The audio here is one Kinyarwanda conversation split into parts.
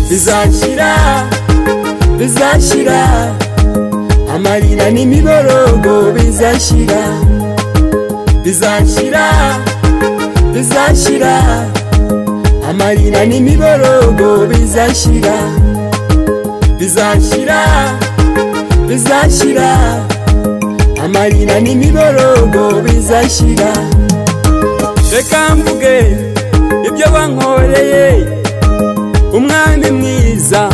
bizashyira bizashyira amarira n'imiborogo bizashyira bizashyira bizashyira amarira n'imiborogo bizashyira bizashyira bizashyira amarira n'imiborogo bizashyira reka mvuge ibyo bankoreye umwami mwiza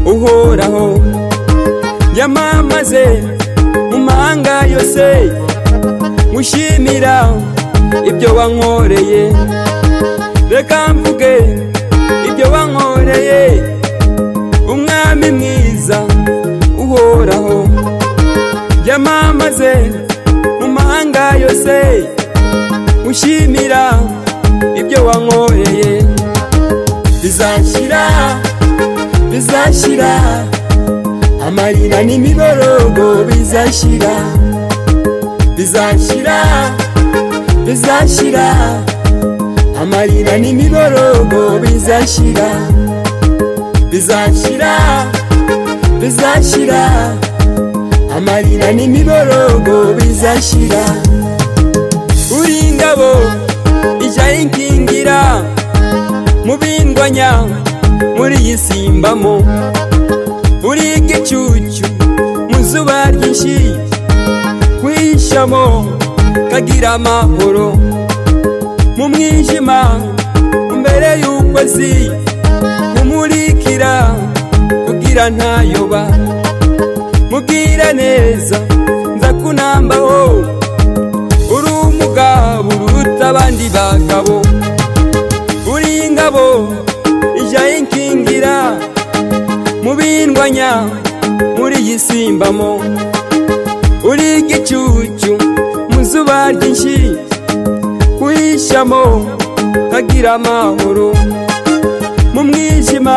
uhoraho yamamaze mu mahanga yose mushimira ibyo wankoreye reka mvuge ibyo wankoreye umwami mwiza uhoraho yamamaze mu mahanga yose mushimira ibyo wankoreye bizashyira bizashyira amarira n'imiborogo bizashyira bizashyira bizashyira amarira n'imiborogo bizashyira bizashyira bizashyira amarira n'imiborogo bizashyira uri ingabo ijya inkingira mubindwanya muri iyi simbamo uri igicucu mu zuba ryinshi kwishamo kagira amahoro mu mwijima mbere y'ukwezi umurikira kugira ntayoba mubwira neza nzakunambaho uri umugabo uruta abandi bagabo uri ingabo ijya inkingira mubindwanya muri iyi simbamo uri igicucu mu zuba ryinshi kwishamo nkagira amahoro mu mwijima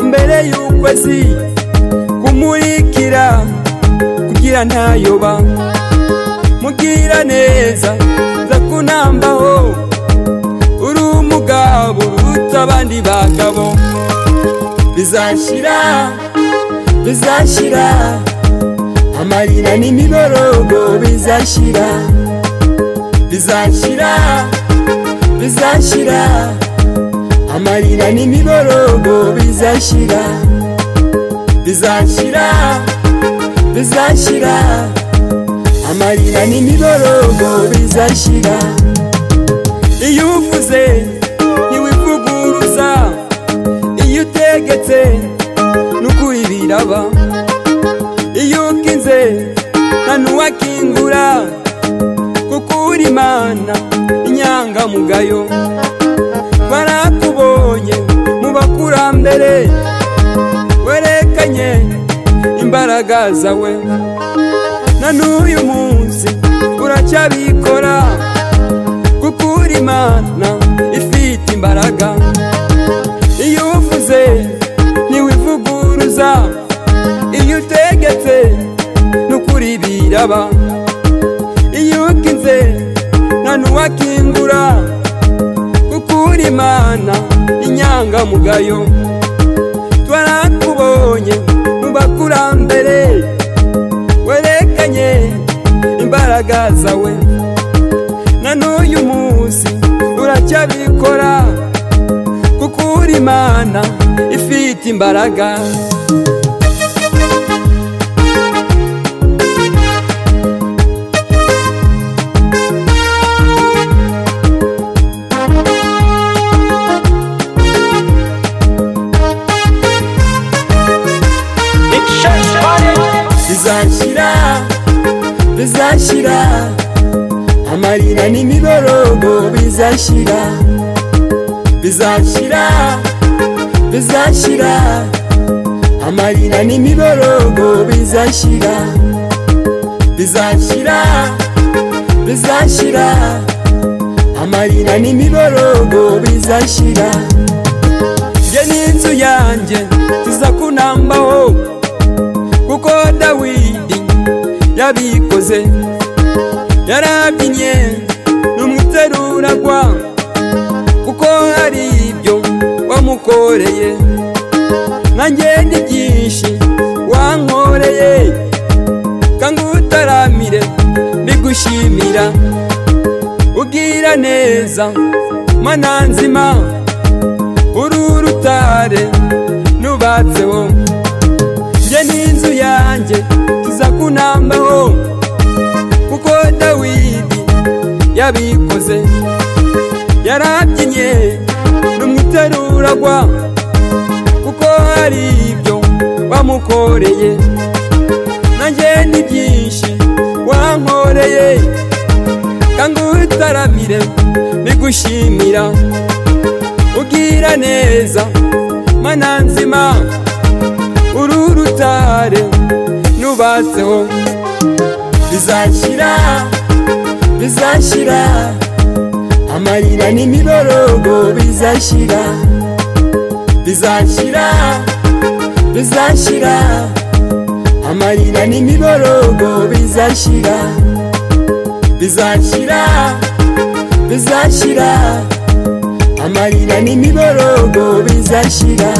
mbere y'ukwezi kumurikira kugira ntayoba mubwira neza ndakunambaho uri umugabo uruta abandi bagabo bizashyira bizashyira amarira n'imiborogo bizashyira bizashyira bizashyira amarira n'imiborogo bizashyira bizashyira bizashyira amarira n'imiborogo bizashyira iyo uvuze ntiwivuguruza iyo utegetse n'ukuri biraba iyo ukinze nta n'uwakingura kuko uri imana inyangamugayo barakubonye mu bakurambere werekanye imbaraga zawe na n'uyu munsi uracyabikora kuko uri imana ifite imbaraga iyo uvuze ntiwivuguruza iyo utegetse n'ukuri biraba iyo ukinze nta n'uwakingura kuko uri imana inyangamugayo twarakubonye mu bakurambere werekanye imbaraga zawe na n'uyu munsi uracyabikora kuko uri imana ifite imbaraga bizashyira bizashyira amarira n'imiborogo bizashyira bizashyira bizashyira amarira n'imiborogo bizashyira bizashyira bizashyira amarira n'imiborogo bizashyira njye n'inzu yanjye tuzakunambaho kuko dawidi yabikoze yarabyinnye n'umuteruragwa kuko hari ibyo wamukoreye nanjye ndi byinshi wankoreye kangutaramire mbigushimira ubwira neza mana nzima uri urutare nubatseho njye n'inzu yanjye tuza kunambaho kuko dawidi yabikoze yarabyinnye n'umuteruragwa kuko hari ibyo wamukoreye nanjye ni byinshi wankoreye kangutaramire bigushimira ubwira neza mana nzima uru rutare nubatseho bizashyira bizashyira amarira n'imiborogo bizashyira bizashyira bizashyira amarira n'imiborogo bizashyira bizashyira bizashyira amarira n'imiborogo bizashyira